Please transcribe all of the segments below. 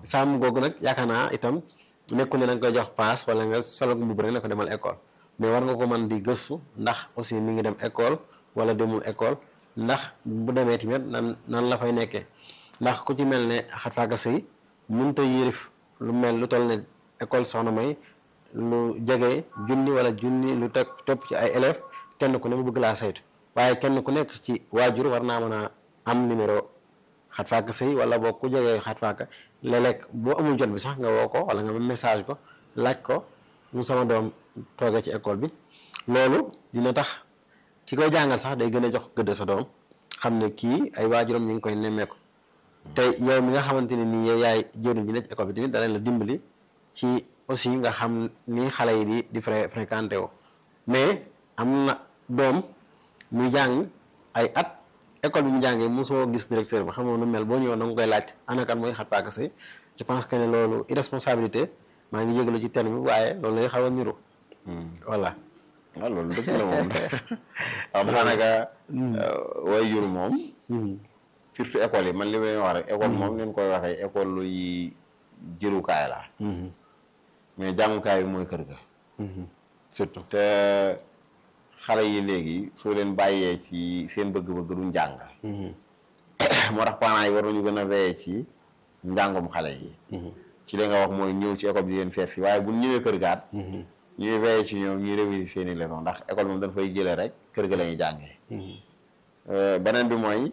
sàmm googu nag yaakaar naa itam nekkul ne da nga koy jox paas wala nga solo mbubb rek ne ko demal école mais war nga ko mën di gëstu ndax aussi mi ngi dem école wala demul école ndax bu demee tamit nan nan la fay nekkee ndax ku ci mel ne xat faaka sëy mënut a yërif lu mel lu toll ne école soxna may lu jege junni wala junni lu teg topp ci ay élèves kenn ku ne mu bëgg laa saytu waaye kenn ku nekk ci waajur war naa mën a am numéro xat faaka sëy wala boo ku jegee xat faaka léeg-léeg boo amul jot bi sax nga woo ko wala nga message ko laaj ko mu sama doom toogee ci école bi loolu dina tax ki koy jàngal sax day gën a jox gëdd sa doom xam ne kii ay waajuram ñu ngi koy nemmeeku te yow mi nga xamante ne nii yow yaay jëriñ ji ne ci école bi tamit dana la dimbali ci aussi nga xam ni xale yi di di fré fréquenté woo mais am na doom muy jàng ay at école bi mu jàngee mosoo gis directeur bi xamoo nu mel boo ñëwoon da nga koy laaj ana kan mooy xat paaka sëy je pense que ne loolu irresponsabilité maa ngi jégalu ci terme bi waaye loolu lay xaw a niru voilà waaw loolu dëgg la moom waaw daanaka way jur moom surtout école yi man li may wax rek école moom leen koy waxee école yi jëlukaay la mais jàngukaay bi mooy kër ga surtout te xale yi léegi soo leen bàyyee ci seen bëgg-bëgg duñ jàng moo tax parents yi war nañu gën a veiller ci njàngum xale yi ci li nga wax mooy ñëw ci école bi di leen seet si waaye bu ñëwee kër gaat ñuy veiller ci ñoom ñuy réviser seen i leçon ndax école moom dañ fay jëlee rek kër ga la ñuy jàngee beneen bi mooy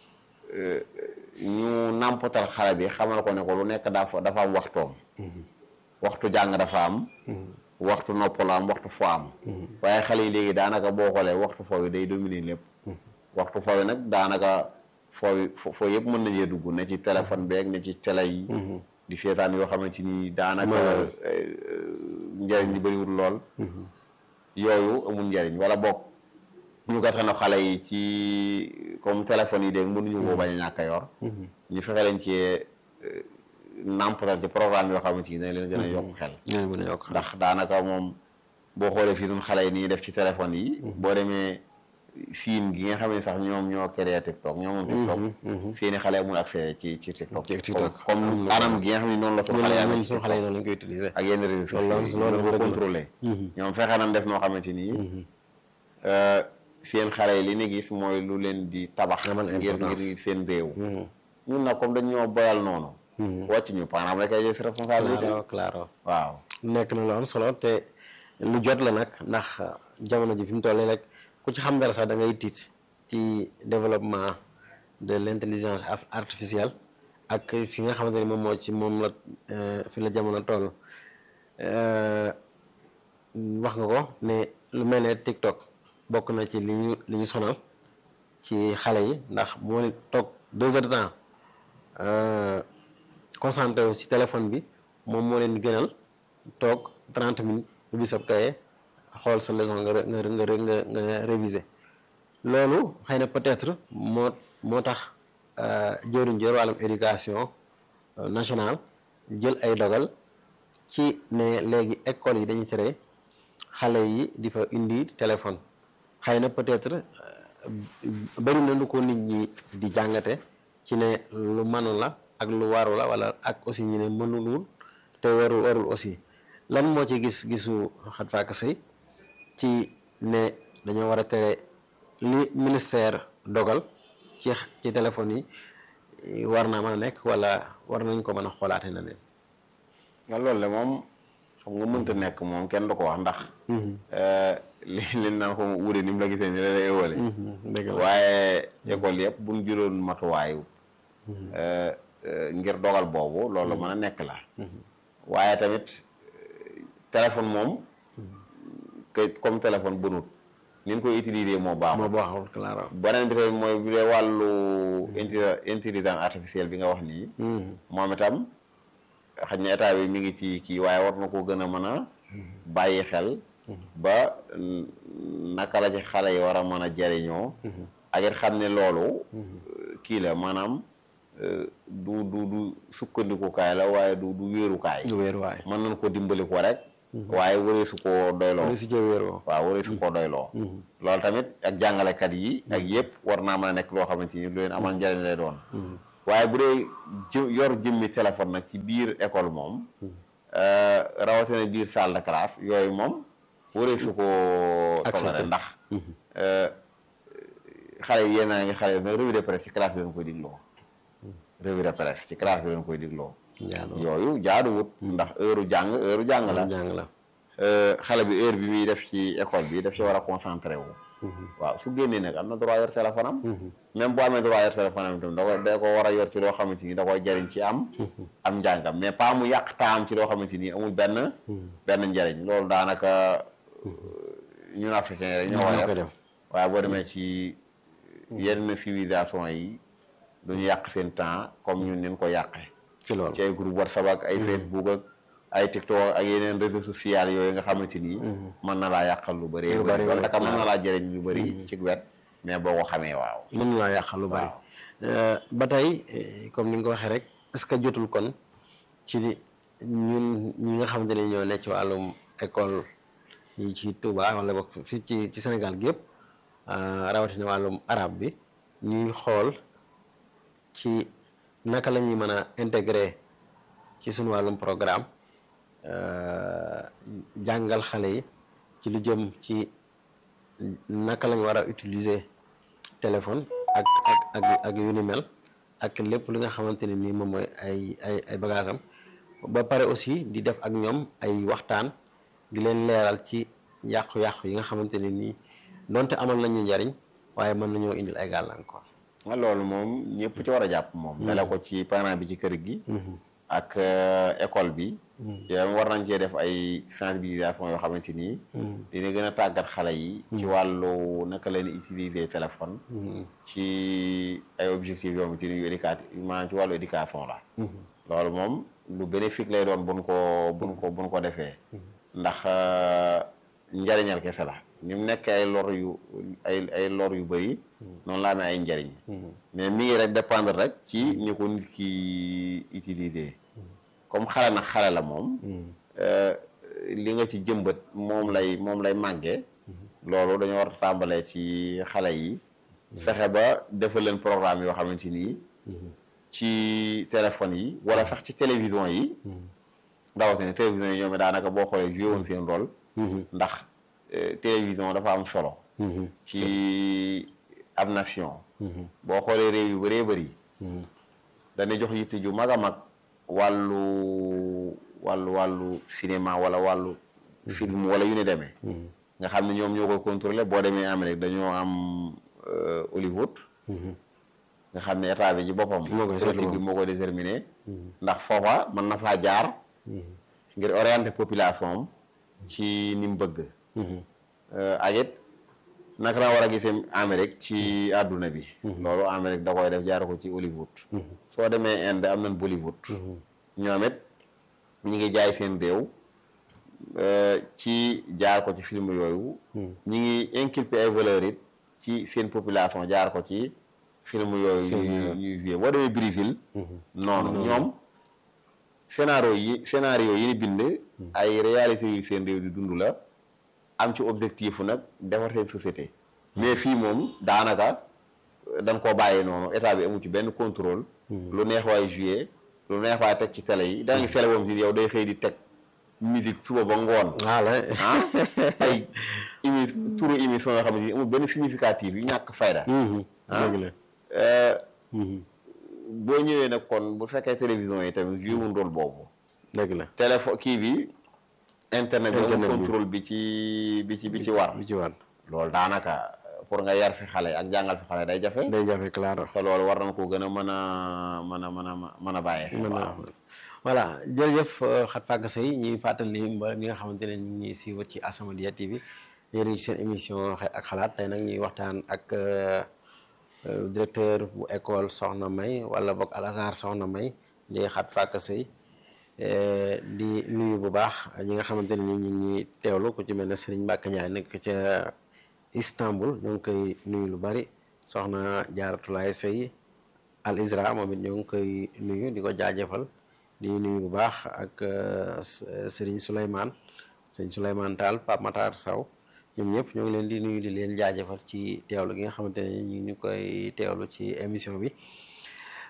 ñu nàmpatal xale bi xamal ko ne ko lu nekk dafa dafa am waxtoom waxtu jàng dafa am waxtu noppal am waxtu fo am waaye xale yi léegi daanaka boo xoolee waxtu foo yi day dominer lépp waxtu foo yi nag daanaka foo yi foo yëpp mën nañee dugg ne ci téléphone beeg ne ci télé yi di seetaan yoo xamante ni daanaka njëriñ li bëriwul lool yooyu amul njëriñ wala boog ñu gàttal na xale yi ci comme téléphone yi dégg mënuñu koo bañ a ñàkk a yor ñu fexe leen ci nàmpatal ci programme yoo xamante ni dañ leen gën a yokk xel ndax daanaka moom boo xoolee fii suñ xale yi nii def ci téléphone yi boo demee siin gi nga xam ne sax ñoom ñoo créé TikTok ñoo moom TikTok seeni xale amul accès ci ci TikTok comme anam gi nga xam ne noonu la suñu xale yi amee ci xale yi noonu lañ koy utiliser ak yenn réseaux sociaux yi boo contrôlé ñoom fexe nañ def noo xamante nii seen xale yi li ni gis mooy lu leen di tabax ngir ngir seen réew ñun nag comme dañ ñoo boyal noonu wàcc ñu parents rek ay jël si responsabilité claro waaw nekk na lu am solo te lu jot la nag ndax jamono ji fi mu toll rek ku ci xam dara sax da ngay tiit ci développement de l' intelligence artificielle ak fi nga xamante ni moom moo ci moom la fi la jamono toll wax nga ko ne lu mel ne TikTok bokk na ci li ñu li ñu sonal ci xale yi ndax moo ni toog deux heures de temps concentré wu ci téléphone bi moom moo leen gënal toog trente minutes ubbi sa kaye xool sa leçon nga nga nga nga nga réviser loolu xëy na peut-être moo moo tax jëruñ jër wàllum éducation nationale jël ay dogal ci ne léegi école yi dañuy tere xale yi di fa indi téléphone xëy na peut-être bari na lu ko nit ñi di jàngate ci ne lu mënul la ak lu waru la wala ak aussi ñu ne mënulul te warul warul aussi lan moo ci gis gisu xat faaka sëy ci ne dañoo war a tere li ministère dogal ci ci téléphone yi war naa mën a nekk wala war nañ ko mën a xoolaate na leen nga loolu le moom xam nga mënta nekk moom kenn du ko wax ndax li leen naan ko wuure ni mu la gisee ni la lay ëwale waaye école yëpp bu ñu jëloon matuwaayu ngir dogal boobu loolu mën a nekk la waaye tamit téléphone moom que comme téléphone bënut ni ñu koy utiliser moo baaxul moo baaxul claro beneen bi tamit mooy bu dee wàllu intelligence artificielle bi nga wax nii moom itam xaj na état bi mi ngi ci kii waaye war na ko gën a mën a bàyyi xel ba naka la ci xale yi war a mën a jariñoo ak it xam ne loolu kii la maanaam du du du sukkandikukaay la waaye du du wéerukaay du wéeruwaay mën nañ ko dimbali ko rek waaye waree su koo doyloo waree su cee wéeroo waaw waree su koo doyloo loolu tamit ak jàngalekat yi ak yëpp war naa mën a nekk loo xamante ni lu leen amal njariñ lay doon waaye bu dee jë yor jëmmi téléphone nag ci biir école moom rawatina biir salle de classe yooyu moom waree su ko toléré ndax xale yi yéen a ngi xale yi nag revue de presse ci classe bi leen koy digloo revue de presse ci classe bi leen koy digloo yooyu jaaduwut ndax heure jàng heure jàng la jàng la xale bi heure bi muy def ci école bi daf ci war a concentré wu waaw su génnee nag am na droit yor téléphone am même boo amee droit yor téléphone am itam da ko da ko war a yor ci loo xamante ni da koy jariñ ci am am njàngam mais pas mu yàq taam ci loo xamante ni amul benn benn njariñ loolu daanaka ñun africain yi rek ñoo koy def waaye boo demee ci yenn civilisation yi duñu yàq seen temps comme ñun nin ko yàqee ci loolu ci ay groupe whatsapp ak ay facebook ak ay tiktok ak yeneen réseaux sociaux yooyu nga xamante ni mën na laa yàqal lu bëri Lu bëri loolu naka waaw. mën na laa jëriñ lu bëri ci wet mais boo ko xamee waaw mën na laa yàqal lu bari ba tey eh, comme ni nga ko waxee rek est-ce que jotul kon ci li ñun ñi nga xamante ne ñoo ne ci wàllum école yi ci Touba wala boog fii ci ci Sénégal gi yëpp ah, rawatina wàllum arabe bi ñuy xool ci naka la ñuy mën a intégrer ci suñu wàllum programme euh, jàngal xale yi ci lu jëm ci naka lañ war a utiliser téléphone ak ak ak ak yu ni mel ak lépp li nga xamante ne nii moom mooy ay ay ay bagages am ba pare aussi di def ak ñoom ay waxtaan di leen leeral ci yàqu-yàqu yi nga xamante ne nii donte amal nañu njariñ waaye mën nañoo indil ay gàllankoor. nga loolu moom ñëpp ci war a jàpp moom dale ko ci parent bi ci kër gi ak euh, école bi yow war nañ cee def ay sensibilisation yoo xamante nii dina gën a tàggat xale yi ci wàllu naka leen utiliser téléphone ci ay objectifs yoo xamante ni yu éducatif maanaam ci wàllu éducation la loolu moom lu bénéfique lay doon buñ ko buñ ko buñ ko defee ndax euh, njariñal kese la ni mu nekk ay lor yu ay ay lor yu bëri noonu la amee ay njariñ mais mi ngi rek dépendre rek ci ni ko nit ki utiliser comme xale nag xale la moom euh, li nga ci jëmbat moom lay moom lay màggee loolu dañoo war a tàmbalee ci xale yi fexe ba defal leen programme yoo xamante nii ci téléphone yi wala sax ci télévision yi rawatina télévision yi ñoom it daanaka boo xoolee joué woon seen rôle ndax euh, télévision dafa am solo ci ab nation boo xoolee réew yu bëree bëri dañuy jox yitte ju mag a mag wàllu wàllu wàllu cinéma wala wàllu film wala yu ne demee nga xam ne ñoom ñoo koy contrôler boo demee Amérique dañoo am euh, Hollywood nga xam ne état bi ci boppam Moo koy seetlu politique bi moom. moo koy déterminer ndax foofa mën na faa jaar ngir orienter population am ci ni mu bëgg Euh, ak it naka la war a gisee Amérique ci àdduna bi loolu Amérique da koy def jaar ko ci Hollywood soo demee Inde am nañ Bollywood ñoom it ñi ngi jaay seen réew euh, ci jaar ko ci film yooyu ñi ngi inculper ay valeurs it ci seen population jaar ko ci film yooyu ñuy ñuy joué boo demee Brésil noonu ñoom scénario yi scénario yi ni bind ay réalité yu seen réew di dund la am ci objectif nag defar seen société mais fii moom daanaka dañ koo bàyyi noonu état bi amu ci benn contrôle lu neex waay joué lu neex waay teg ci télé yi da nga télé boobu si yow day xëy di teg musique suba ba ngoon voilà ah ay émi turu émission yoo xam ne amul benn significatif yu ñàkk fayda dëgg la Euh, boo ñëwee nag kon bu fekkee télévision yi tamit joué wuñ rôle boobu dëgg la téléphone kii bi internet bi amul Internet bi. contrôle bi ci bi ci bi ci war bi ci war loolu daanaka pour nga yar fi xale ak jàngal fi xale day jafe day jafe claro te loolu war nañ ko gën a mën a mën a mën a mën a bàyyi xel mën naa waaw voilà jërëjëf Khat Faga Seye ñuy fàttali ni mba ñi nga xamante ne ñu ngi ñuy suivre ci As-Samadiyya TV yéen a ngi ci seen émission xel ak xalaat tey nag ñuy waxtaan ak euh, euh, directeur bu école Soxna May wala boog Al Azhar Soxna May di Khat Faga Seye eh, di nuyu bu baax ñi nga xamante ne ni ñu ngi ñuy teewlu ku ci mel ne Serigne Mbacke Ndiaye nekk ca Istanbul ñoo ngi koy nuyu lu bari soxna Jaaratulaay Seye Al Isra moom it ñoo ngi koy nuyu di ko jaajëfal di nuyu bu baax ak euh, S- Serigne Souleymane Serigne Souleymane Tall Pape Matar Saw ñoom ñëpp ñoo ngi leen di nuyu di leen jaajëfal ci teewlu gi nga xamante ne ñu ngi koy teewlu ci émission bi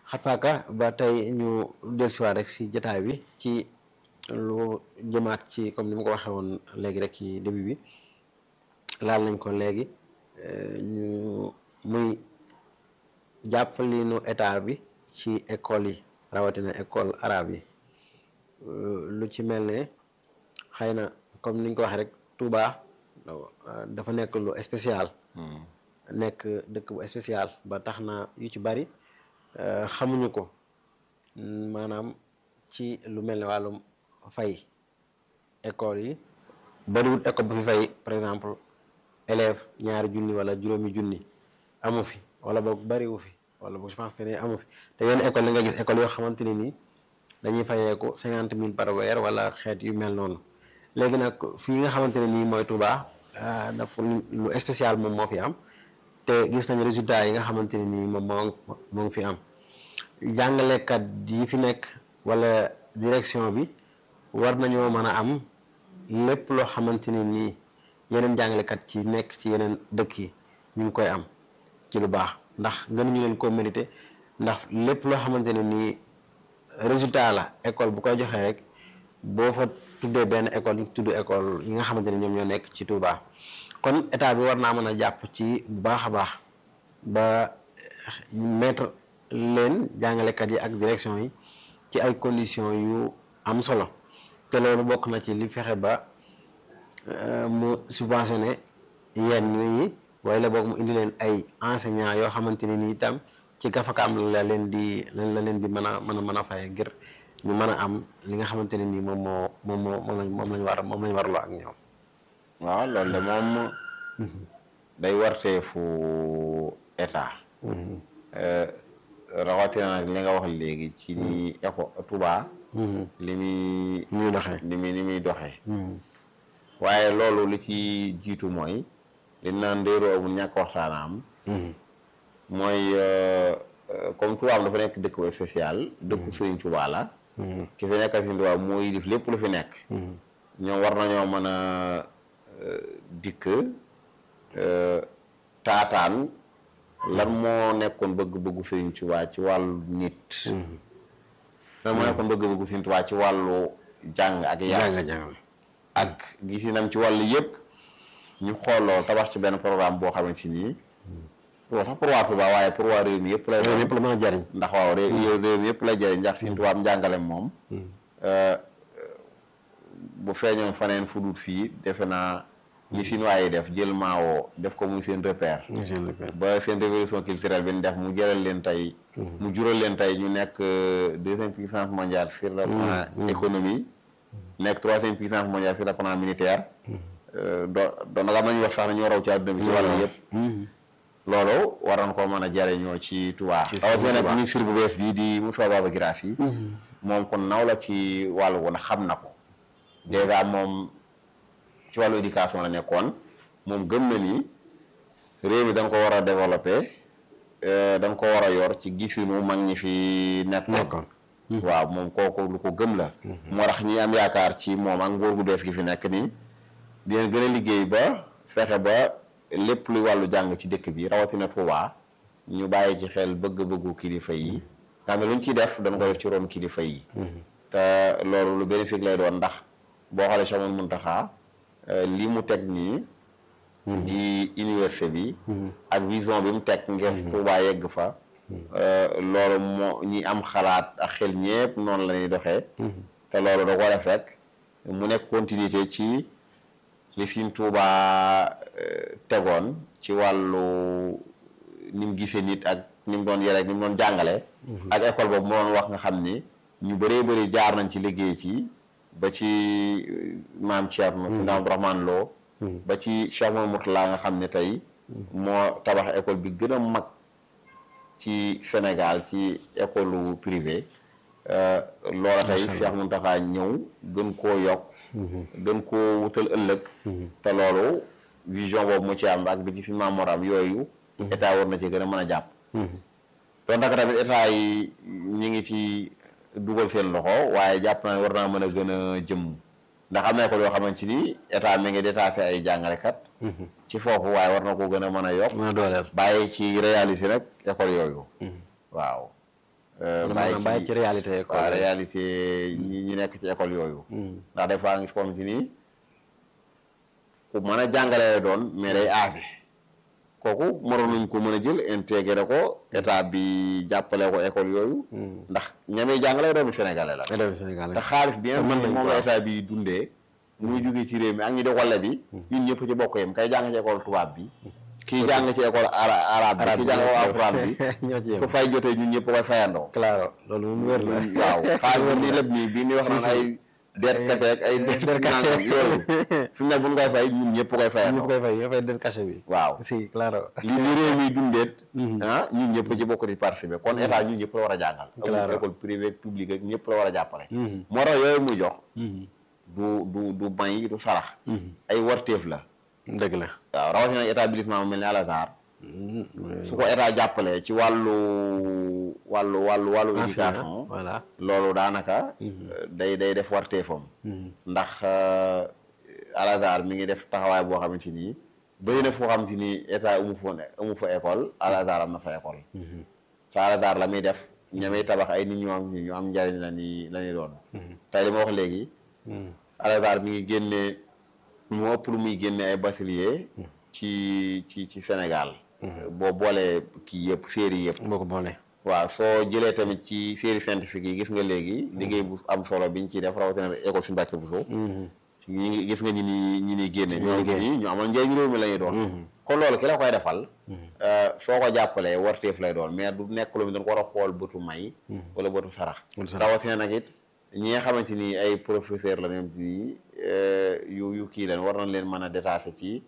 xatfaaka ba tey ñu dellusiwaat rek si jotaay bi ci lu jëmaat ci comme ni ma ko waxee woon léegi rek ci début bi laal nañ ko léegi ñu muy jàppalinu état bi ci école yi rawatina école arabe yi lu ci mel ne xëy na comme ni ñu ko waxee rek Touba dafa nekk lu spécial. nekk dëkk bu spécial ba tax na yu ci bari xamuñu ko maanaam ci lu mel ne wàllum fay école yi bariwul école bu fi fay par exemple élève ñaari junni wala juróomi junni amu fi wala boog bariwu fi wala boog je pense que ne amu fi te yenn école yi nga gis école yoo xamante ne nii dañuy fayeeku cinquante mille par weer wala xeet yu mel noonu léegi nag fii nga xamante ne nii mooy Touba dafa lu spécial moom moo fi am te gis nañ résultat yi nga xamante ne nii moom moo moo ngi fi am jàngalekat yi fi nekk wala direction bi war nañoo mën a am lépp loo xamante ne nii yeneen jàngalekat ci nekk ci yeneen dëkk yi ñu ngi koy am ci lu baax ndax gënuñu leen ko mérité ndax lépp loo xamante ne nii résultat la école bu koy joxee rek boo fa tuddee benn école ñu tudd école yi nga xamante ne ñoom ñoo nekk ci Touba. kon état bi war naa mën a jàpp ci bu baax a baax ba mettre leen jàngalekat yi ak direction yi ci ay conditions yu am solo te loolu bokk na ci li fexe ba mu subventionné yenn yi waaye la boog mu indi leen ay enseignants yoo xamante ne ni itam ci gafakaam la leen di la leen di mën a mën a mën a faye ngir ñu mën a am li nga xamante ne nii moom moo moom moo moom lañ moom lañ war moom lañ warloo ak ñoom. waaw loolu de moom day warteefu état rawatina nag li nga wax léegi ci ni éco Touba li muy muy doxee li muy ni muy doxee waaye loolu li ci jiitu mooy li naan ndéeroo amul ñàkk waxtaanaam mooy comme Touba am dafa nekk dëkk bu spécial dëkku Sëriñ Touba la ki fi nekkal Sëriñ Touba mooy def lépp lu fi nekk ñoom war nañoo mën a dikk taataan lan moo nekkoon bëgg-bëggu Sëriñ Tuubaa ci wàllu nit lan moo nekkoon bëgg-bëggu Sëriñ Tuubaa ci wàllu jàng ak yar jàng jàng ak gisinam ci wàllu yëpp ñu xooloo tabax ci benn programme boo xamante si nii loolu sax pour waa Touba waaye pour waa réew mi yëpp lay loolu yëpp la mën a jariñ ndax waaw réew réew mi yëpp lay jariñ ndax Sëriñ Tuubaa am njàngalem moom bu feeñoon faneen fu dul fii defe naa li Chinois yi def jël maawoo def ko muy seen repère ba seen révolution culturelle bi ñu def mu jëral leen tey mu jural leen tey ñu nekk deuxième puissance mondiale sur le plan économie nekk troisième puissance mondiale sur le plan militaire doo doon nag am nañu wax sax na ñoo raw ci àdduna bi ci wàllu yëpp loolu war nañ koo mën a jariñoo ci Touba rawatina nag ministre bu bees bii di Moussa Baba Guirassy moom kon naw la ci wàllu woon xam na ko dèjà moom ci wàllu éducation la nekkoon moom gëm na ni réew mi da nga ko war a développé da nga ko war a yor ci gisinu mag ñi fi nekkoon waaw moom kooku lu ko gëm la moo tax ñi am yaakaar ci moom ak nguur gu bees gi fi nekk nii dina gën a liggéey ba fexe ba lépp luy wàllu jàng ci dëkk bi rawatina Touba ñu bàyyi ci xel bëgg-bëggu kilifa yi nga xam ne lu ñu ciy def dañ ko def ci ron kilifa yi te loolu lu bénéfique lay doon ndax boo xoolee Cheikh Mouhamadou Mountakha li mu teg nii di université bi ak vision bi mu teg ngir Touba yegg fa loolu moo ñi am xalaat ak xel ñépp noonu la ñuy doxee te loolu da ko def rek mu nekk continuité ci li Sëriñ Touba tegoon ci wàllu ni mu gisee nit ak ni mu doon yare ak ni mu doon jàngale ak école boobu mu doon wax nga xam ni ñu bëree bëri jaar nañ ci liggéey ci ba ci maam Thierno si Abdou Rahman Lo ba ci Cheikh Mouhamadou Mourtala nga xam ne tey moo tabax école bi gën a mag ci Sénégal ci école privée loola tey Cheikh Mountakha ñëw gën koo yokk gën koo wutal ëllëg te loolu vision boobu mu ci am ak bi ci si maamoram yooyu état war na ci gën a mën a jàpp doon naka tamit état yi ñi ngi ci dugal seen loxo waaye jàpp naa ne war naa mën a gën a jëm ndax am na école yoo xamante ni état mi ngi détaché ay jàngalekat ci foofu waaye war na ko gën a mën a yokk mën a dooleel bàyyi ci réaliser rek école yooyu waaw maanaam bàyyi ci réalité école waaw réalité ñi ñi nekk ci école yooyu ndax des fois nga gis comme si nii ku mën a jàngale la doon mais day aase kooku mënoon nañ ko mën a jël intégré ko état bi jàppale ko école yooyu ndax ñamee jàngale doomu sénégalais la élèves Sénégal te xaalis bi nga mën nañ moom ko la waaw. état bi dundee muy jógee ci réew mi ak ñi di walla bi ñun ñëpp ci bokk yem kay jàng ci école tubaab bi kii jàng ci école ara arabe bi kii jàng ko alxuraan bi ñoo ci yem su fay jotee ñun ñëpp koy fayandoo claro loolu moom wér la waaw xaalis bi nii lépp nii bii ni wax naan ay der kese ak ay der nangam yooyu fi mu ne bu ñu koy fay ñun ñëpp koy ñëpp fayandoo koy fay ñoo fay den cachet bi waaw si claro li li réew mi dundeet ah ñun ñëpp ci bokk di participer kon état ñun ñëpp la war a jàngal Claro. amul école privée ak publique ak ñëpp la war a jàppale moo tax yooyu muy jox du du du may du sarax ay warteef la dëgg la waaw rawatina établissement mu mel ni Al Azhar su ko état jàppalee ci wàllu wàllu wàllu wàllu éducation enseignant voilà loolu daanaka day day def warteefam ndax euh, Al Azhar mi ngi def taxawaay boo xamante ni bëri na foo xam si ni état amu fa amu fa école Al Azhar am na fa école te Al Azhar la muy def ñamay tabax ay nit ñu am ñu am njariñ la ni la ñuy doon tey li ma wax léegi Al Azhar mi ngi génne moo ëpp lu muy génne ay bachelier ci ci ci Sénégal boo boolee kii yëpp série yëpp boo ko boolee waaw soo jëlee tamit ci série scientifique yi gis nga léegi liggéey bu am solo biñ ciy def rawatina école suñu Mbàkke Buso ñi ngi gis nga ñi ni ñi ni génne ñoo gis ñi ñu amal njëriñ réew mi la ñuy doon kon loolu ki la koy defal soo ko jàppalee warteef lay doon mais du nekk lu mu doon ko war a xool bëtu may wala bëtu sarax Bëtu sarax. rawatina nag it ñi nga xamante ni ay professeur la ñoom ci yu yu kii leen war nañ leen mën a détaché ci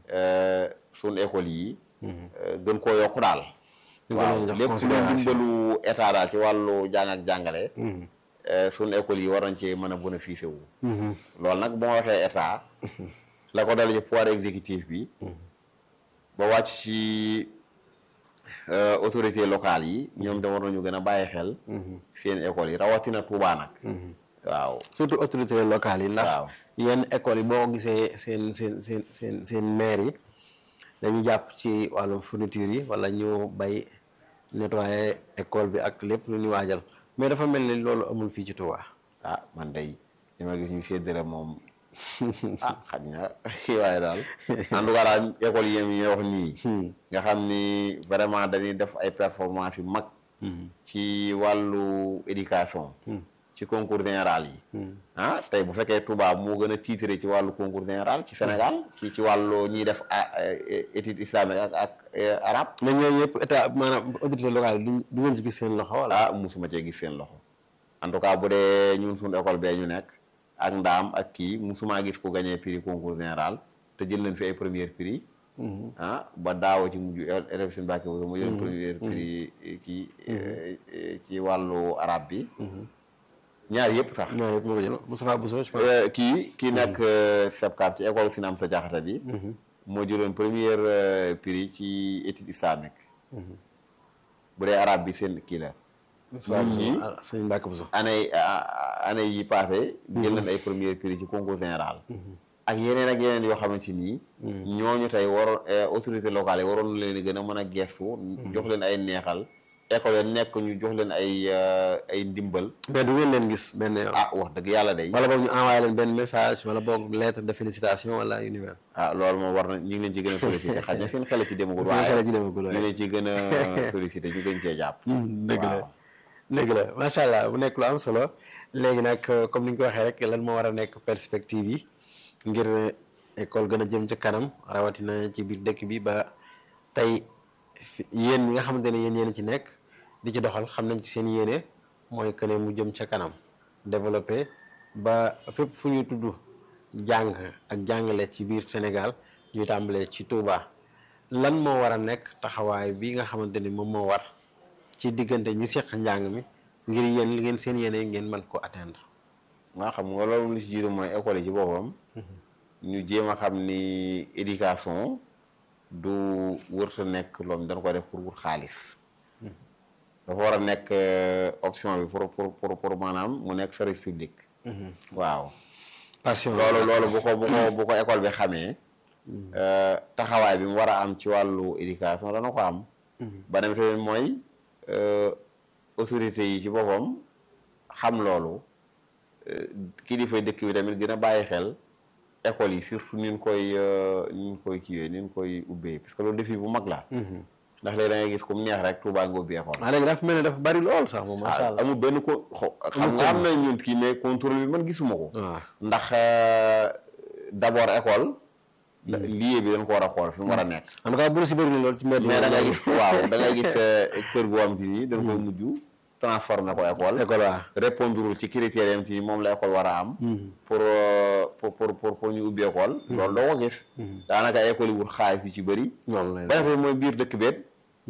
suñ école yi gën koo yokk daal Ñu gën waaw leen jox lépp lu considération. dimbalu état daal ci wàllu jàng ak jàngale suñ école yi war nañ cee mën a bénéficier wu loolu nag bu ma waxee état la ko dale ci pouvoir exécutif bi ba wàcc ci euh, autorité locale yi ñoom de war nañu gën a bàyyi xel seen école yi rawatina Touba nag waaw surtout autorités locales yi ndax Waaw. yenn écoles yi boo gisee seen seen seen seen seen maire yi dañu jàpp ci wàllum fourniture yi wala ñu bay nettoyer école bi ak lépp lu ñu waajal mais dafa mel ni loolu amul fii ci Touba ah man day li ma gis ñu séddale moom ah xaj na waaye daal en tout cas daal école yi ñuy wax nii nga xam ni vraiment dañuy def ay performance yu mag ci wàllu éducation ci concours général yi ah tey bu fekkee Touba moo gën a titré ci wàllu concours général ci Sénégal ci ci wàllu ñuy def a- a- étude islamique ak ak euh, arabe mais ñooñu yëpp état maanaam autorité locale yi du du ngeen ci gis seen loxo wala ah musuma cee gis seen loxo en tout cas bu dee ñun suñu école bee ñu nekk ak ndaam ak kii musuma gis ku gagné prix concours général te jël leen fi ay premier prix ah ba daaw ci mujj élève seen Mbàkke bu mu jël premier prix kii eh, ci wàllu arabe bi ñaar yëpp sax ñaar yëpp moo ko jël Moustapha Bousso je pense Euh, kii kii nekk SEPCAP ci école Sina Amsa Diakhate bi moo jëloon premier euh, prix ci étude islamique bu dee arabe bi seen kii la Moustapha ñun Bousso ñii ah, sëñ Mbacke Bousso année année yi passé jël nañ ay premier prix ci concours général ak yeneen ak yeneen yoo xamante nii ñooñu tey waroon autorité locale yi waroon leen gën a mën a gestu jox leen ay neexal école yi nekk ñu jox leen ay euh, ay ndimbal mais du ngeen leen gis benn yoon ah wax dëgg yàlla day wala boog ñu envoyé leen benn message wala boog lettre de félicitation wala yu ni mel ah loolu moom war na ñu ngi leen ci gën a sollicité xaj na seen xel ci demagul Seen waaye xel ci demagul, ñu waaye. leen ci gën a sollicité ñu gën cee jàpp dëgg la waaw. dëgg la macha allah bu nekk lu am solo léegi nag comme ni ñu ko waxee rek lan moo war a nekk perspective yi ngir école gën a jëm ci kanam rawatina ci biir dëkk bi ba tey fi- yéen ñi nga xamante ne yéen yéen ci nekk di ci doxal xam nañ ci seen yéene mooy que ne mu jëm ca kanam développé ba fépp fu ñuy tudd jàng ak jàngale ci biir Sénégal ñuy tàmbalee ci Touba lan moo war a nekk taxawaay bi nga xamante ni moom moo war ci diggante ñi seq njàng mi ngir yéen li ngeen seen yéene ngeen mën ko atteindre nga xam nga loolu li ci jiitu mooy école yi ci boppam ñu jéem a xam ni éducation du wërta nekk loolu dañ ko def pour wut xaalis dafa war a nekk euh, option bi pour pour pour pour maanaam mu nekk service public waaw passion loolu loolu bu ko bu ko bu ko école bi xamee euh, taxawaay bi mu war a am ci wàllu éducation dana ko am ba dem tamit mooy euh, autorité yi ci boppam xam loolu kilifa dëkk bi tamit gën a bàyyi xel école yi surtout ni ñu koy ni ñu koy kiiwee ni ñu koy ubbee parce que loolu défi bu mag la. ndax léegi da ngay gis comme neex rek Touba nga ubbi école. waaw léegi dafa mel ne dafa bari lool sax moom macha allah. amul benn ko xam nga am na ñun kii mais contrôle bi man gisuma ko. waaw ndax d'abord école. lieu bi dañ ko war a xool fi mu war a nekk. en tout cas bu si bëri na lool ci mbedd mais da ngay gis waaw da ngay gis kër goo am ci nii dañ koy mujj transformé ko école. école waaw. répondre ci critères yam ci moom la école war a am. pour pour pour pour pour ñu ubbi école. loolu doo ko gis. daanaka école yi wut xaalis yu ci bëri. noonu lay ba defee mooy biir dëkk beet.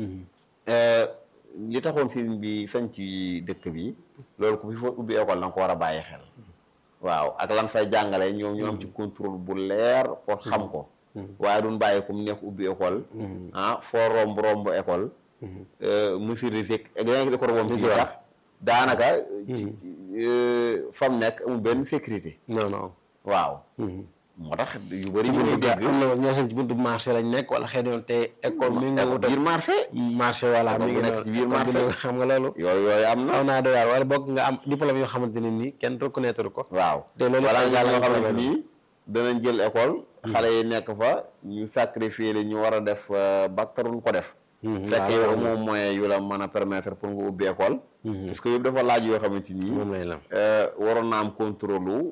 li taxoon sëriñ bi sañ ci dëkk bi loolu ku fi fa ubbi école da nga ko war a bàyyi xel. waaw ak lan fay jàngale ñoom ñu am ci contrôle bu leer pour xam ko. waaye duñ bàyyi comme neex ubbi école. ah foo romb romb école. monsieur Rizek ak yeneen école moom ci wax daanaka. ci fa mu nekk amul benn sécurité. non non. waaw. moo tax yu bëri ñu ngi dégg. am na ñoo seen ci buntu marché lañ nekk wala xëy na te école mi ngi wut biir marché. marché voilà mi ngi nekk ci biir marché xam nga loolu. yooyu yooyu am na. xaw naa doy waar wala boog nga am diplôme yoo xamante ne nii kenn reconnaître ko. waaw te loolu wala nga yàlla ñoo nga xamante xamante ni danañ jël école. xale yi nekk fa ñu sacrifier leen ñu war a def bac taruñ ko def. fekk yow moom moyen yu la mën a permettre pour nga ubbi école. parce que yëpp dafa laaj yoo xamante ni. moom lay lam waroon na am contrôle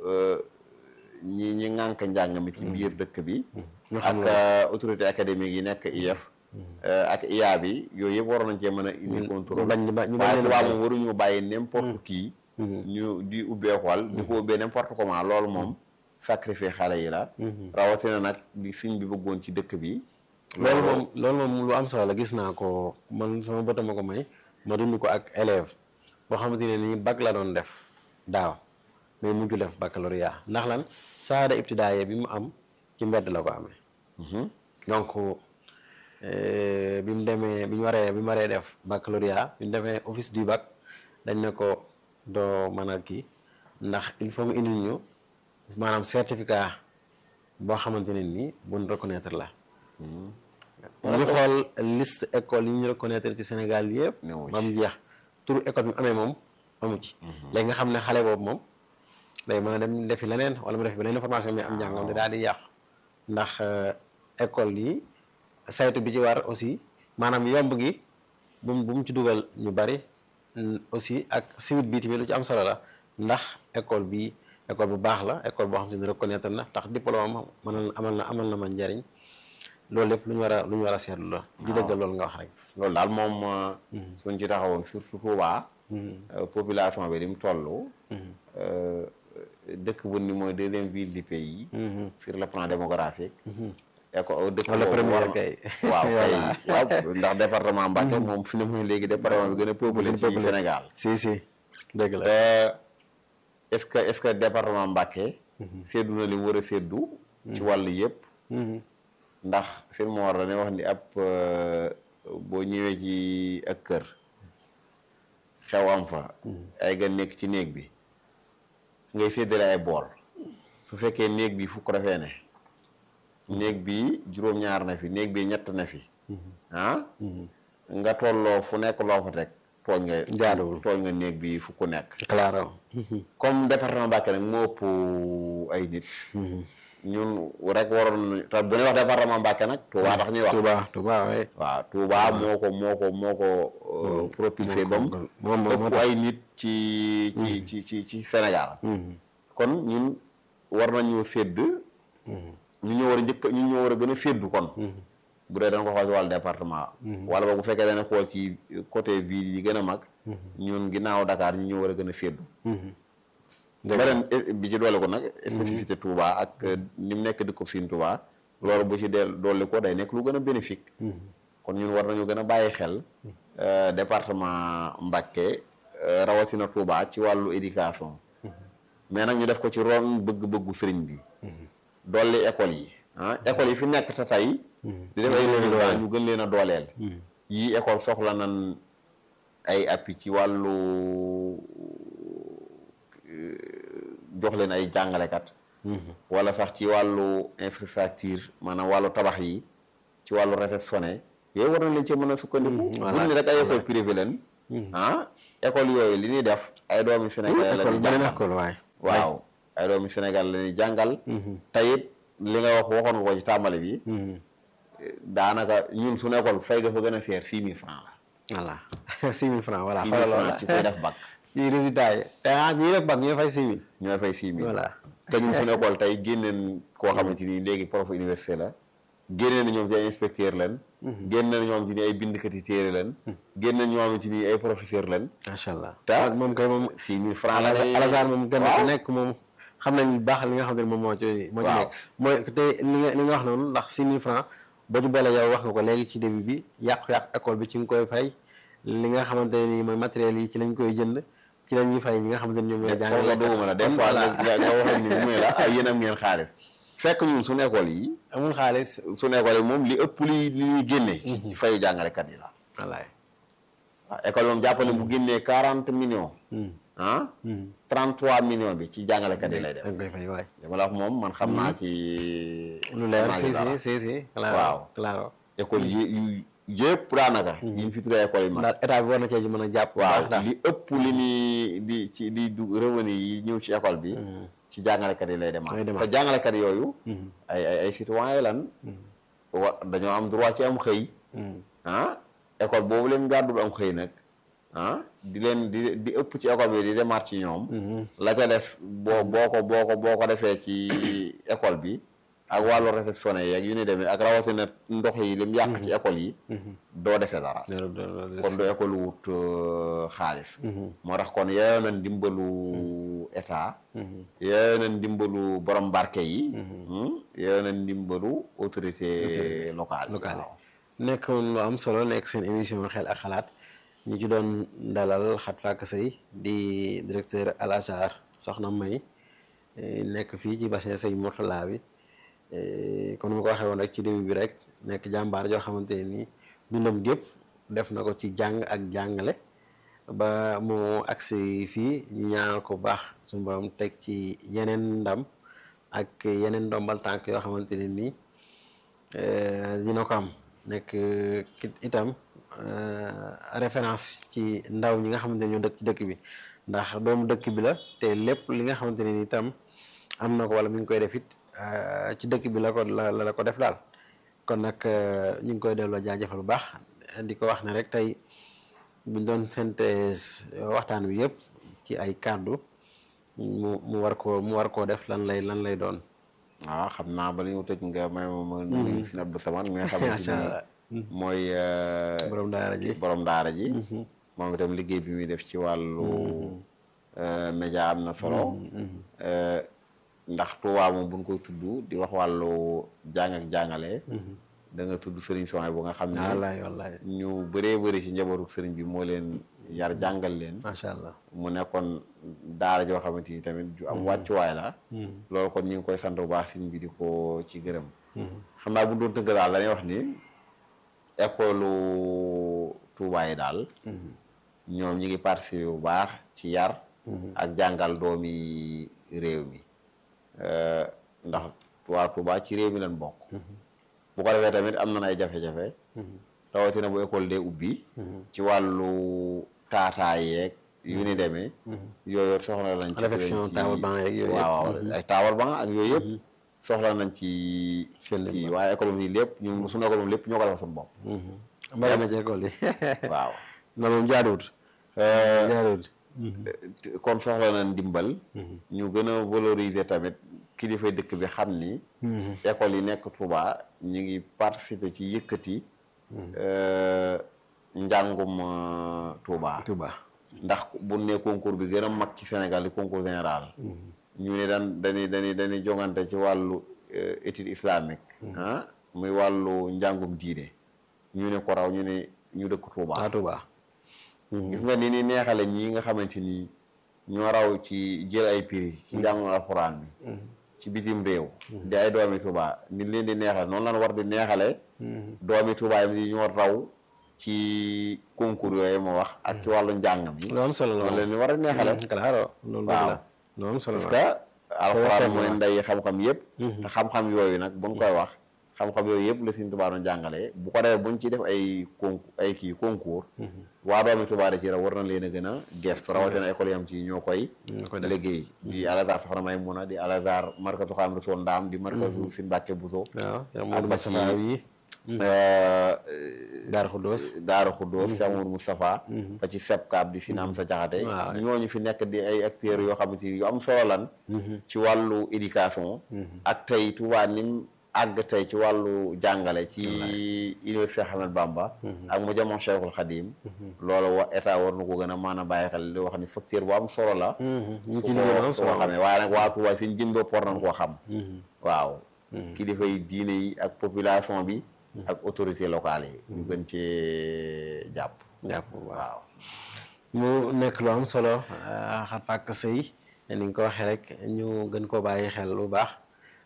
ñi ñi ŋànk njàng mi ci biir dëkk bi. ñu xam ak autorité académique yi nekk IEF. ak IA bi yooyu yëpp waroon nañ cee mën a indi contrôle. bañ ñu ba ñu bañ waaye leen a tubaab bàyyi. moom waruñu bàyyi n'importe qui. ñu di ubbi école. di ko ubbee n'importe comment loolu moom. sacrifier xale yi la. rawatina nag di siñ bi bëggoon ci dëkk bi. loolu moom loolu moom lu am solo la gis naa ko man sama bët ma ko may ma dund ko ak élève boo xamante ne nii bac la doon def daaw mais mujj def baccalauréat ndax lan saada ibtidaaye bi mu am ci mbedd la ko amee donc euh, bi mu demee bi ñu waree bi mu waree def baccalauréat bi mu demee office du bac dañ ne ko doo mën a kii ndax il faut nga indil ñu maanaam certificat boo xamante ne nii buñ reconnaître la ñu xool liste école yi ñu reconnaître ci Sénégal yëpp Newu ci. ba mu jeex turu école bi mu amee moom amu ci léegi nga xam ne xale boobu moom day mën a dem defi leneen wala mu defi beneen formation mais am njàngam di daal di yàqu ndax euh, école yi saytu bi ci war aussi maanaam yomb gi bu mu bu mu ci dugal ñu bari mm, aussi ak suite bi tamit lu ci am solo la ndax école bi école bu baax la école boo xam te ne reconnaître na tax diplôme am mënal amal na amal na ma njariñ loolu lépp lu ñu war a lu ñu war a seetlu la di dëggal loolu nga wax rek loolu daal moom. suñ ci taxawoon surtout Touba. euh, population bi ni mu toll. euh, dëkk bu ni mooy deuxième ville du pays. sur le plan démographique. éco dëkk Wala boobu première war na- kay. waaw kay Voilà. waaw ndax département Mbacké moom fi ne mooy léegi département bi gën a peuplé ci Sénégal. si si dëgg la Euh, est-ce que est-ce que département Mbacké. séddu na li mu war a séddu. ci wàll yëpp. ndax seen moo war dañuy wax ni ab euh, boo ñëwee ci ak kër xew am fa. ay gan nekk ci néeg bi ngay séddale ay bool su fekkee néeg bi fukk dafee ne néeg bi juróom-ñaar na fi néeg bi ñett na fi ah nga tolloo fu nekk loo fa teg tooñ nga Jaaduwul. tooñ nga néeg bi fukk nekk claro comme département Mbacké nag moo ëpp ay nit ñun rek waroon nañu te bu ñuy wax département Mbacké nag Touba tax ñuy wax Touba Touba waaye waaw Touba moo ko moo ko moo ko euh, propulsé bam moom moom moo ëpp ay nit ci ci ci ci ci Sénégal kon ñun war nañu sédd ñu ñoo war a njëkk ñu ñoo war a gën a séddu kon bu dee dañ ko xool ci wàllu département wala boog bu fekkee dañu xool ci côté ville yi gën a mag ñun ginnaaw Dakar ñu ñoo war a gën a séddu beneen eh, bi ci doole ko nag spécificité Touba ak eh, ni mu nekk dëkkub Sine Touba loolu bu ci del doole ko day nekk lu gën a bénéfique kon ñun war nañu gën a bàyyi xel euh, département Mbacké euh, rawatina Touba ci wàllu éducation mais nag ñu def ko ci ron bëgg-bëggu sëriñ bi dolli école yi ah école yi fi nekk te tey di def ay résultats ñu gën leen a dooleel yii école soxla nan ay appui ci wàllu jox leen ay jàngalekat wala sax ci wàllu infrastructure maanaam wàllu tabax yi ci wàllu réceptionné yooyu war na leen ci mën a sukkandiku voilà. buñ ne rek ay école privé leen ah école yooyu li ñuy def ay doomi Sénégal la école ñuy beneen jàngal école waay waaw ay doomi Sénégal la ñuy jàngal tayit li nga wax waxoon nga ko ci tàmbali bi daanaka ñun su école fay ga fa gën a seer six mille francs la voilà six mille francs voilà six mille xoolal francs ci koy def bac ci résultat yi te ah ñii def bac ñooy fay six mille ñooy fay six mille voilà te ñun suñu école tey génneen koo xamante ni léegi prof université la génneen na ñoom ci ay inspecteur leen génn na ñoom ci ni ay bindkat yi téere leen génn na ñoom ci ni ay professeur leen macha allah te moom kay moom six mille francs la lay- Alassane moom gën waaw. ku nekk moom xam nañ bu baax li nga xam ne moom moo ci moo ci Waaw. nekk mooy te li nga li nga wax noonu ndax six mille francs boo ci boole yow wax nga ko léegi ci début bi yàqu-yàqu école bi ci nga koy fay li nga xamante ne nii mooy matériel yi ci lañ koy jënd ci la ñuy fay ñi nga xamante ne ñoom ñooy foofu la jàngale duguma la des kon fois voilà. nga nga waxee ni mu ne la ay yéen am ngeen xaalis fekk ñun suñu école yi amul xaalis suñu école yi moom li ëpp li li ñuy génne ci ci fayu jàngalekat yi la wallaay waaw école moom jàppale bu génnee quarante millions ah trente trois millions bi ci jàngalekat yi lay def da nga koy fay waay dama la wax moom man xam naa ci lu leer xam naa ci si dara. si si si claro Waaw. claro école yi yu yëpp daanaka yi ñu fi tuddee école yi mag ndax état bi war na cee ci mën a jàpp bu waaw baax daal li ëpp li ni di ci di du revenu yi ñëw ci école bi ci jàngalekat yi lay demaat Lay demaat. te jàngalekat yooyu ay ay ay citoyen lan wa dañoo am droit ci am xëy ah école boobu leen gàddul am xëy nag ah di leen di di ëpp ci école bi di demaat ci ñoom la ca def boo boo ko boo ko boo ko defee ci école bi ak wàllu réceptionné yi ak yu ni demee ak rawatina ndox yi lim yàq ci école yi doo defee dara loolu loolu kon du école wut euh, xaalis moo tax kon yeyoo na ndimbalu état yeyoo na ndimbalu borom barke yi hmm, yeyoo na ndimbalu autorité locale yi locale waaw. nekk lu am solo nekk seen émission xel ak xalaat ñu ci doon dalal Xat Fakk Sëy di directeur Al Azhar soxna May eh, nekk fii ci bassin Sëñ Mourtala bi eh, comme ni ma ko waxee woon rek ci début bi rek nekk jàmbaar joo xamante ne nii dundam gépp def na ko ci jàng ak jàngale ba mu agsi fii ñu ñaanal ko bu baax suñu borom teg ci yeneen ndam ak yeneen ndombal tànk yoo xamante ne nii eh, dina ko am nekk kit itam eh, référence ci ndaw ñi nga xamante ne ñoo dëkk ci dëkk bi ndax doomu dëkk bi la te lépp li nga xamante ne ni itam am na ko wala mi ngi koy def it eh, ci dëkk bi la ko la la ko def daal kon nag eh, ñu ngi koy delloo jaajëfal bu baax di ko wax ne rek tey buñ doon synthèse waxtaan wi yëpp ci ay kàddu mu mu war koo mu war koo def lan lay lan lay doon. waaw xam naa ba ñu tëj nga may ma ma nuyu si Abdou Samane mi nga xamante macha allah ni mooy euh, borom daara ji. borom daara ji moom itam liggéey bi muy def ci wàllu euh, média am na solo Euh, ndax Tuubaa moom buñ koy tudd di wax wàllu jàng ak jàngale da nga tudd sëriñ Sonia bu nga xam ne wallaay wallaay ñu bëree bëri ci njabootu sëriñ bi moo leen yar jàngal leen macha allah. mu nekkoon daara joo xamante ni tamit ju am wàccuwaay la loolu kon ñu ngi koy sant bu baax sëriñ bi di ko ci gërëm xam naa bu doon tënk daal dañuy wax ni école Tuubaa yi daal ñoom ñi ngi participer bu baax ci yar ak jàngal doomi réew mi Euh, ndax waa Tuubaa ci réew mi lañ bokk bu ko defee tamit am na ay jafe-jafe rawatina bu école dee ubbi ci wàllu taataa yeeg yu ni demee yooyu soxla nañ ci réflexion ci- table banc yeeg yooyu waaw waaw ay table banc ak yooyu yëpp soxla nañ ci Seen ci waaye école bi lépp ñun suñu école bi lépp ñoo ko defal suñu bopp mbay ma ci école yi. waaw na moom jaaduwut. Euh, jaaduwut. kon soxla nañ ndimbal ñu gën a valoriser tamit kilifa dëkk bi xam ni école yi nekk Touba ñu ngi participer ci yëkkati euh, njàngum euh, Touba Touba. ndax bu ne concours bi gën a mag ci Sénégal di concours général ñu ne daan dañuy dañuy dañuy jongante ci wàllu euh, étude islamique ah muy wàllu njàngum diine ñu ne ko raw ñu ne ñu dëkk Touba ah Touba. gis nga ni ni neexale ñii nga xamante ni ñoo raw ci jël ay prix ci njàngum alxuraan bi ci bitim réew di ay doomi Touba ni leen di neexale noonu lan war di neexale doomi Touba yi ñoo raw ci concours yooyu ma wax ak ci wàllu njàng mi lu am solo la noonu leen ni war a neexale claro loolu dëgg la lu am solo parce la. que alxuraan Tawfeex mooy la. nday xam-xam yëpp te xam-xam yooyu nag buñ koy wax xam-xam yooyu yëpp la Sëriñ Tuubaa doon jàngalee bu ko defee buñ ci def ay con ay kii concours waa doomi Tuubaa da ci ra war na leen a gën a gestu rawatina école yam ci ñoo koy liggéey di Al-Azhar Soxna Maymuna di Al-Azhar markazu Xaadimu Rasuul Ndaam di markazu Sëriñ Mbàkke Buso waaw ak ba ci Daaru Xuddoos Daaru Xuddoos Cheikh Mamadou Moustapha ba ci SEPCAP di Sine Amsa Jaxate ñooñu fi nekk di ay acteurs yoo xamante ni yu am solo lan ci wàllu éducation ak tey Tuubaa nim àgg tey ci wàllu jàngale ci université Ahmed Bamba ak mu jamono Cheikhul Khadim loolu wa état war na ko gën a mën a bàyyi xel di wax ni facteur bu am solo la su ko su ko xamee waaye nag waa Tuubaa suñ jëm bopp war nañ koo xam waaw kilifa yi diine yi ak population bi ak autorité locale yi ñu gën cee jàpp jàpp waaw mu nekk lu am solo xar fàkk sëy ni nga ko waxee rek ñu gën koo bàyyi xel bu baax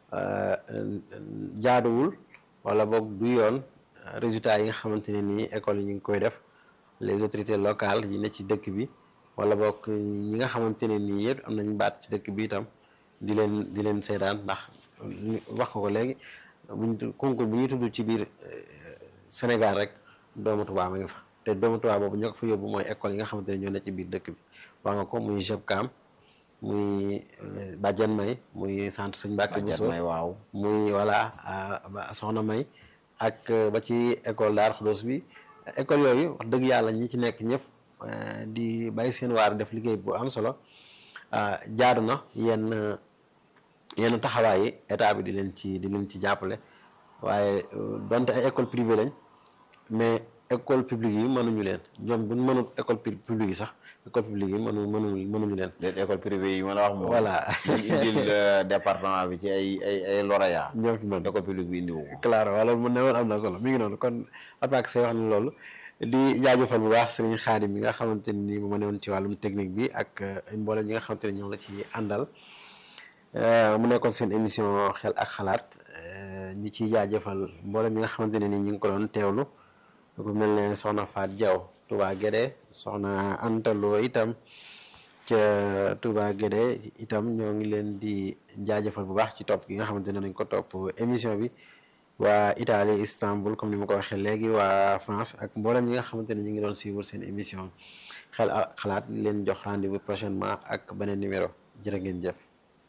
jaaduwul wala boog du yoon résultat yi nga xamante ne nii école yi ñu ngi koy def les autorités locales yi ne ci dëkk bi wala boog ñi nga xamante ne nii yëpp am nañ baat ci dëkk bi itam di leen di leen seetaan ndax wax nga ko léegi buñ concours bu ñuy tudd ci biir Sénégal rek doomu Tuubaa ma ngi fa te doomu Tuubaa boobu ñoo ko fa yóbbu mooy école yi nga xamante ne ñoo ne ci biir dëkk bi wax nga ko muy JEPCAM muy Badiane May muy centre Sëñ Mbàkke Bousso waaw muy voilà Soxna May ak ba ci école Daaru Xudoos bi école yooyu wax dëgg yàlla ñi ci nekk ñëpp di bàyyi seen waar def liggéey bu am solo jaadu na yenn yenn taxawaay yi état bi di leen ci di leen ci jàppale waaye donte ay école privée lañ mais école publique yi mënuñu leen ñoom buñ mënul école publique yi sax école publique yi mënu mënu mënuñu leen déet école privée yi ma la wax moom voilà indil département bi ci ay ay ay lauréat ñoo fi mën école publique bi indiwu ko claro wala mun ne woon am na solo mi ngi noonu kon attaque say wax ne loolu di jaajëfal bu baax sëriñ Xaadim bi nga xamante ni mu ma ne woon ci wàllum technique bi ak mboolem ñi nga xamante ne ñoom la ci àndal mu nekkoon seen émission xel ak xalaat ñu ciy jaajëfal mboolem ñi nga xamante ne ni ñu ngi ko doon teewlu ku mel ne soxna Faat Diaw Touba Guédé soxna Antaloo itam ca Touba Guédé itam ñoo ngi leen di jaajëfal bu baax ci topp gi nga xamante ne nañ ko topp émission bi waa Italie Istanbul comme ni ma ko waxee léegi waa France ak mboolem ñi nga xamante ne ñu ngi doon suivre seen émission xel ak xalaat leen jox rendez-vous prochainement ak beneen numéro jërë ngeen jëf.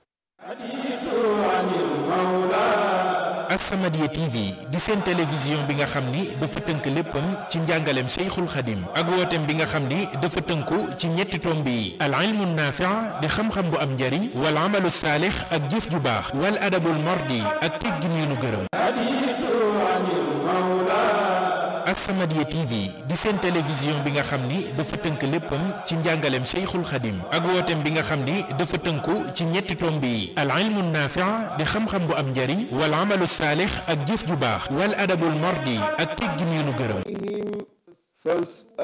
As-Samadiyya TV di seen télévision bi nga xam ni dafa tënk léppam ci njàngaleem Cheikhul Khadim ak wooteem bi nga xam ni dafa tënku ci ñetti tomb yi al ilmu naafi' di xam-xam bu am njariñ wal amalu saalix ak jëf ju baax wal adabul mardi ak teggin yu nu gërëm As-Samadiyya TV di seen télévision bi nga xam ni dafa tënk léppam ci njàngaleem Cheikhul Khadim ak wooteem bi nga xam ni dafa tënku ci ñetti tomb yi al ilmu naafi' di xam-xam bu am njariñ wal amalu saalix ak jëf ju baax wal adabul mardi ak teggin yu nu gërëm